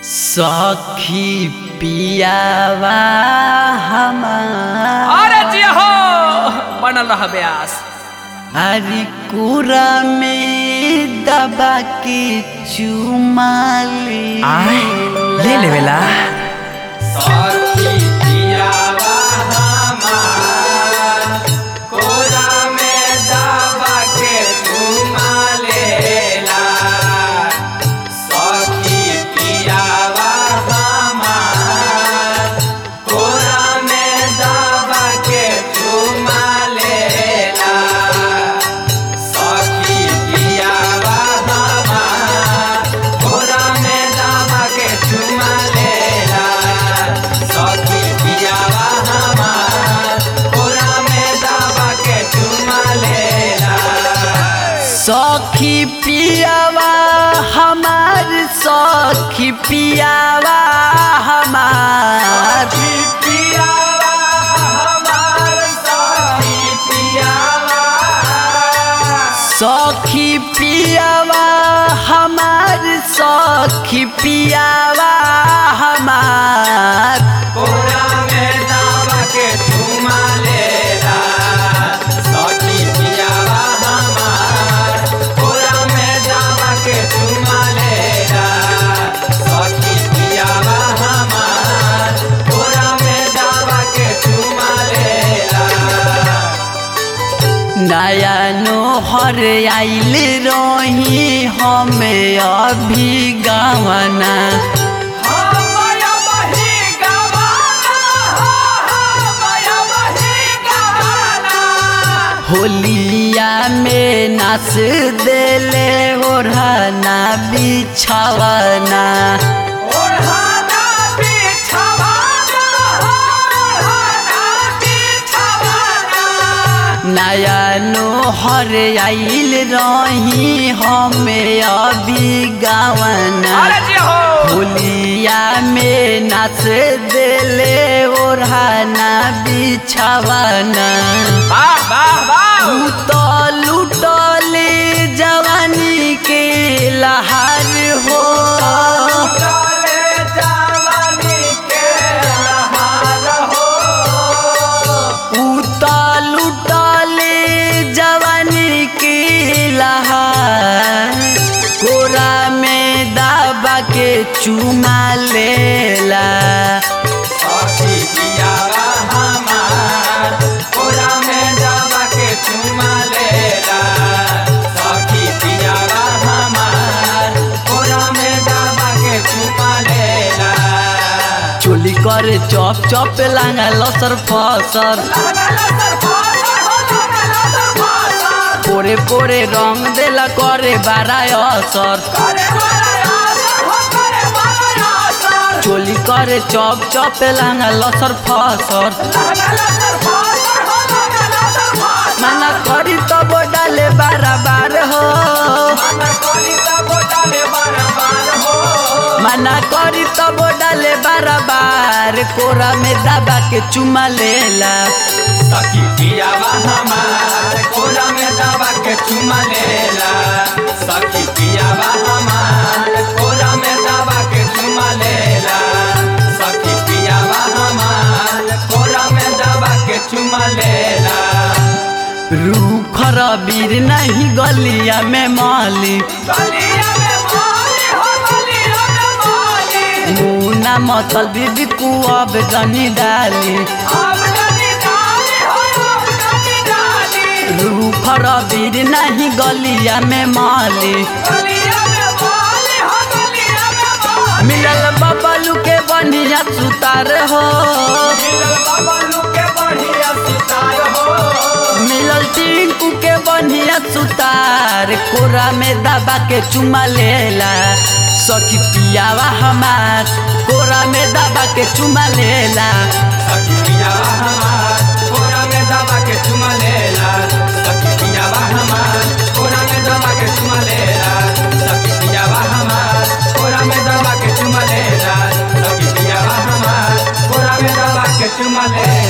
सखी पियावा हमार अरे जी हो बनल रह ब्यास हरी कुरा में दबा के चुमा ले आय ले लेवेला सखी पियावा हमार सखी पियावा हमार सखी पियावा हमार सखी पियावा हमार नया नोहर आइल रही हमें अभी गावना होलिया में नाच देले ओढ़ना बिछावना नया नोहर आइल रही हमें अभी गावना अरे जी हो होलिया में नाच देले ओढ़ना बिछावना वाह वाह वाह उ तो लुटले जवानी के लहार हो उ तो लुटले जवानी के लहार कोरा में दाबा के चुमा लेला चोली करे चप चप लांगा लसर फसर पोरे पोरे रंग देला करे बाराय असर चोली करे चप चप लांगा लसर फसर माना करी तब डाले बाराबार हो माना करी तब डाले बाराबार कोरा में दबा के चुमा लेला चुमा लेला सखी पियावा हमार कोरा में दबा के चुमा लेला सखी पियावा हमार कोरा में दबा के चुमा लेला रूख रबीर नहीं गलिया में माली गलिया में माली हो गलिया में माली मुना मतल बीबी कुआब गनी डाली अब गली डाली हो अब गली डाली रूख रबीर नहीं गलिया में माली गलिया में माली हो गलिया में माली मिलल बबलू के बनिया सुतार हो मिलल बबलू के बढ़िया सितार हो मिलल टिंकू के बनिया सुतार कोरा में दबा के चुमा लेला सखी पियावा हमार कोरा में दबा के चुमा लेला सखी पियावा हमार कोरा में दबा के चुमा लेला सखी पियावा हमार कोरा में दबा के चुमा लेला सखी पियावा हमार कोरा में दबा के चुमा लेला सखी पियावा हमार कोरा में दबा के चुमा लेला